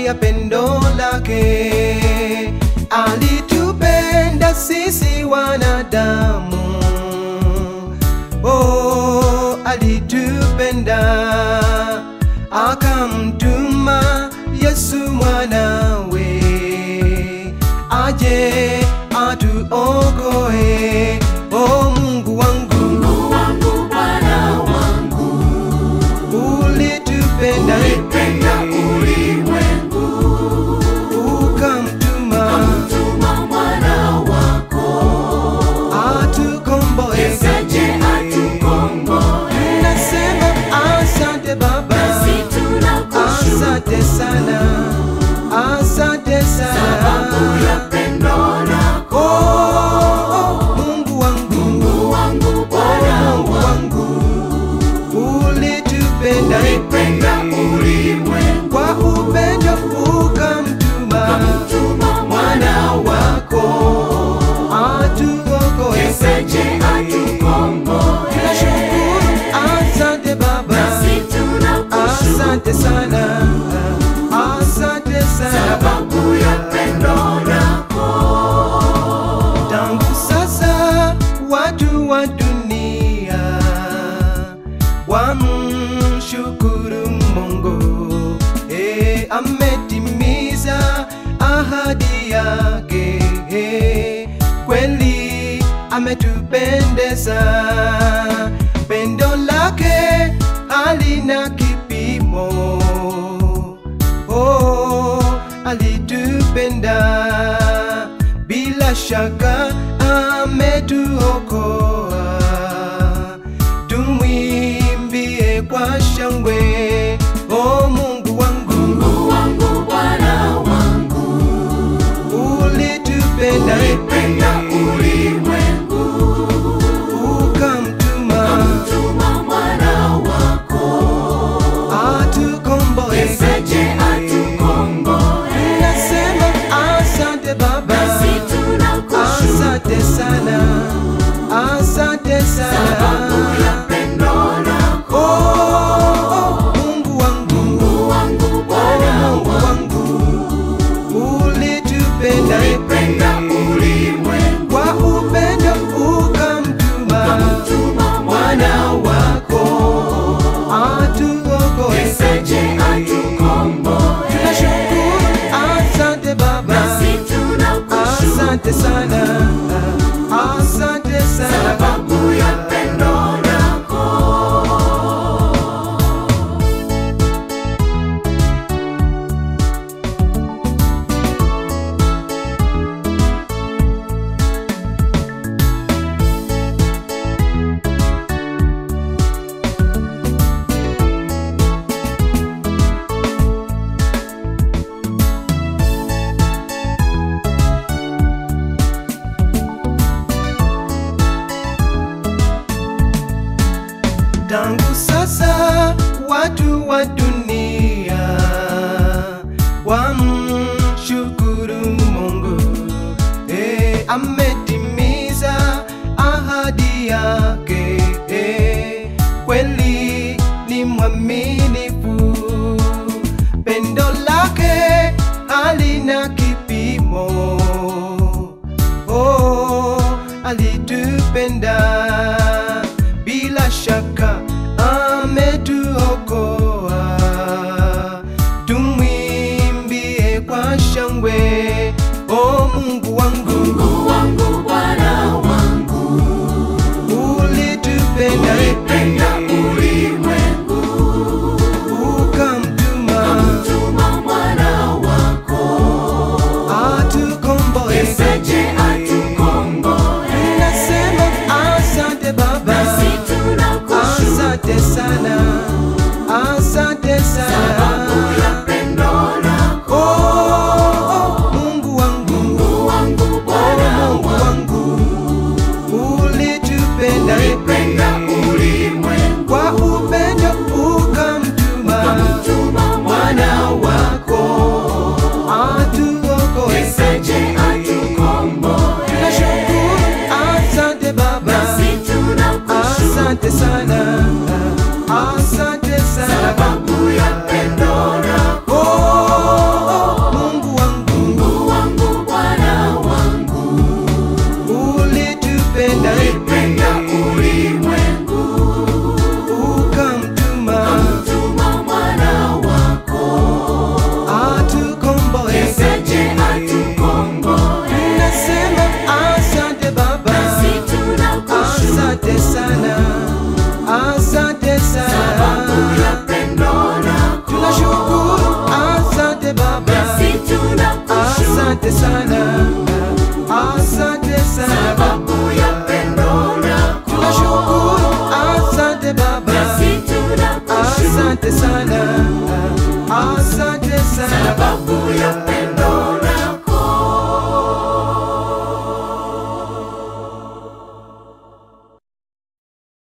ya pendo lake, alitupenda sisi wanadamu. Oh, alitupenda akamtuma Yesu mwanawe aje atuokoe. Oh Mungu wangu, Mungu wangu, Bwana wangu, ulitupenda ulipenda ulimwengu, ukamtuma tuma mwana wako, atukomboe. aje atukomboe. Nasema asante Baba, Nasi tunakushukuru asante sana, asante sababu sana. ya pendo lako. Oh, Mungu wangu, Mungu wangu, Bwana Mungu wangu, wangu, ulitupenda ulipenda ulimwengu, kwa upendo ukamtuma tuma mwana wako, atuokoe. aje atukomboe. Tunashukuru, asante Baba, Nasi tunakushukuru asante sana, asante sana. sababu ya pendo lako. Tangu sasa watu wa dunia wamshukuru Mungu, eh, ametimiza ahadi yake, eh, kweli ametupendeza, pendo lake halina kipimo oh, alitupenda bila shaka ametuokoa. Tumwimbie kwa shangwe, oh Mungu wangu, Mungu wangu, Bwana wangu, ulitupenda ulipenda ulimwengu, ukamtuma tuma mwana wako, atukomboe. aje atukomboe. Nasema asante Baba, Nasi tunakushukuru asante sana, asante sababu sana. ya pendo lako. Oh, Mungu wangu, Mungu wangu, Bwana Mungu wangu, wangu, ulitupenda ulipenda ulimwengu, kwa upendo ukamtuma tuma mwana wako atuokoe. aje atukomboe. Tunashukuru, asante Baba, Nasi tunakushukuru asante sana, asante sana. sababu ya pendo lako. Tangu sasa watu wa dunia wamshukuru Mungu, eh, ametimiza ahadi yake, eh, kweli ni mwaminifu, pendo lake halina kipimo. Oh, alitupenda bila shaka ametuokoa. asante sana, asante sana